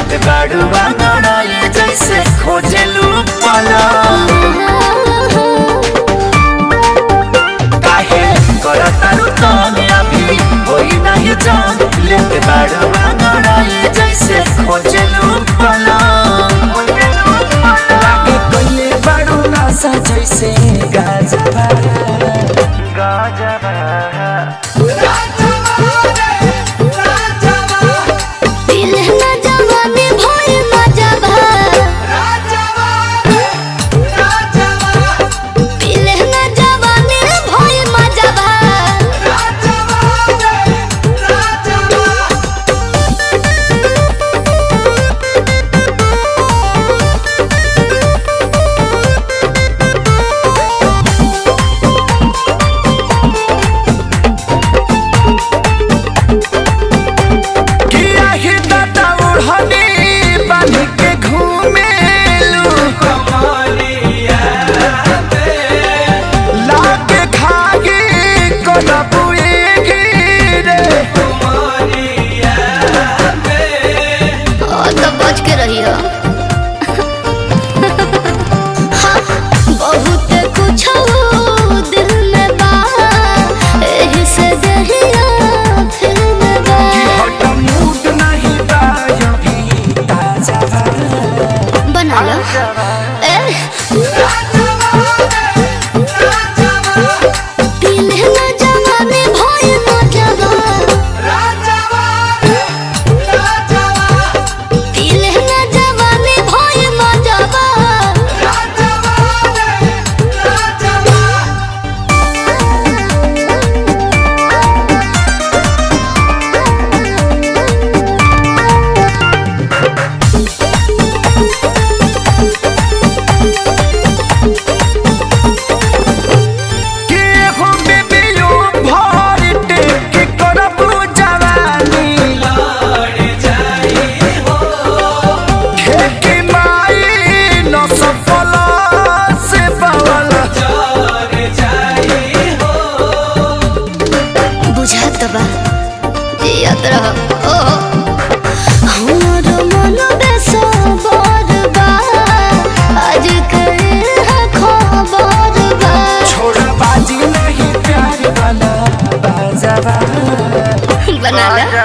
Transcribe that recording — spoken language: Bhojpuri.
लेते बाड़ू बांगड़ाई जैसे खोजेलू पला काहे करतारू तंग अभी होई नहीं जान लेते बाड़ू बांगड़ाई जैसे खोजेलू पला लागे कोइले बाड़ू नशा जैसे गाजबा गाजबा दिलहना जवानी भोर मजबा दिलहना जवानी भोर मजबा किया ही दादा उड़हनी बांध के घूमेलू लागे खागी कोना बुएगी रे और तो बच के रही हो बहुत कुछ दिल में बा एही से दहिया फिर में बा कि हट मूड नहीं बा अभी ताजा बा बना लो ए दिलहना जवानी भोर मजबा दिलहना जवानी भोर मजबा कि हो बेबियो भर टेक करबू जवानी खेती माई न सफल से बवला बुझात बा जियत रह ओ हमर मन बेसबर बा आज करे है खबर बा छोड़ा बाजी नहीं प्यार वाला बाजावा बना ला